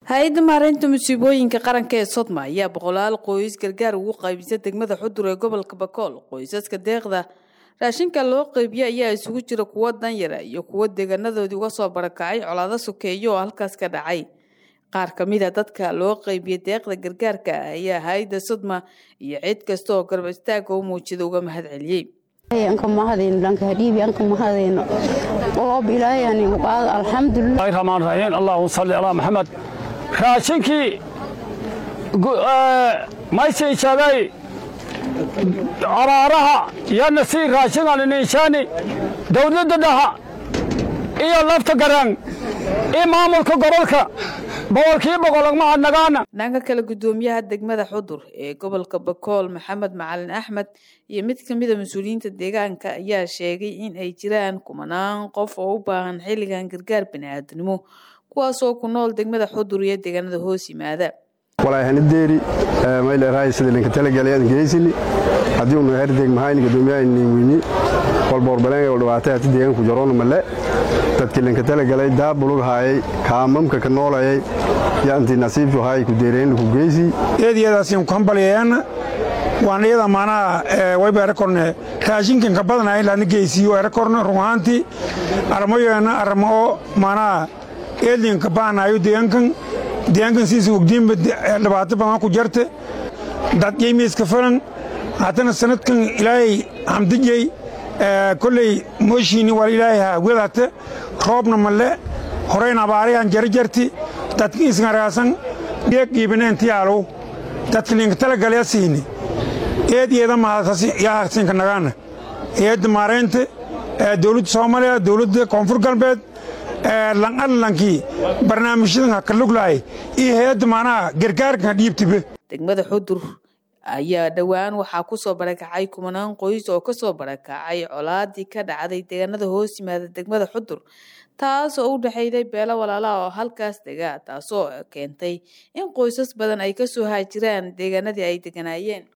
hay-adda maareynta musiibooyinka qaranka ee sodma ayaa boqolaal qoys gargaar ugu qaybisa degmada xudur ee gobolka bakool qoysaska deeqda raashinka loo qeybiye ayaa isugu jira kuwo danyara iyo kuwo deegaanadoodii uga soo barakacay colaado sokeeyo oo halkaas ka dhacay qaar ka mid a dadka loo qeybiye deeqda gargaarka ah ayaa hay-adda sodma iyo cid kasta oo garab istaaga u muujida uga mahad celiyey anka mahadayno dhanka hadhiibi anka mahadayno oo bilaayani qaad alxamdulilah rahmaan rahiim allahuma salli calaa maxamed raashinkii maysii sheegay caraaraha yana sii raashingan ninshaani dowladda dhaha iyo lafta garaan iyo maamulka gobolka boqolkii boqolagmahadnagaana dhanka kale guddoomiyaha degmada xudur ee gobolka bakool maxamed macalin axmed iyo mid ka mid a mas-uuliyiinta deegaanka ayaa sheegay in ay jiraan kumanaan qof oo u baahan xilligan gargaar bani'aadnimo kuwaasoo ku nool degmada xudur iyo deegaanada hoos yimaada walaahaniddeeri mayleerahay sida linka talagalayaan geysini haddii unu herdeg mahayni guddoomiyaha weyni walboorbaleen dhibaatay hati deegaanku jaroona male dadkii linka talagalay daabulug haayay kaamamka ka noolayay yaanti nasiibtu haay ku deereen ku geysi eediyadaasiin ku hambalyayaana waan iyada maanaha wayba erakorne raashinkan ka badanahay laadna geysiyo erakorne run ahaantii armayoena arma oo maanaha eedlinka baanayo deegaankan deegaankan siisan ogdiinba dhibaato badan ku jarte dad yeymiiska falan haddana sanadkan ilaahay hamdijey kolley mooshiini wal ilaahay hawgadate roobna male horayn abaarayan jarjarti dadka isngaraasan dheeg iibineentii dadka linka talagalya siini eed eeda mahadyahasinka nagaana eedda maareynta dowladda soomaaliya dowladda koonfur galbeed lanalankii barnaamijyadan ha ka luglahay iyo hay-adda maanaha gargaarkan dhiibtibe degmada xudur ayaa dhowaan waxaa kusoo barakacay kumanaan qoys oo kasoo barakacay colaadii ka dhacday deegaanada hoos yimaada degmada xudur taas oo u dhexeyday beelo walaalaha oo halkaas dega taasoo keentay in qoysas badan ay kasoo haajiraan deegaanadii ay deganaayeen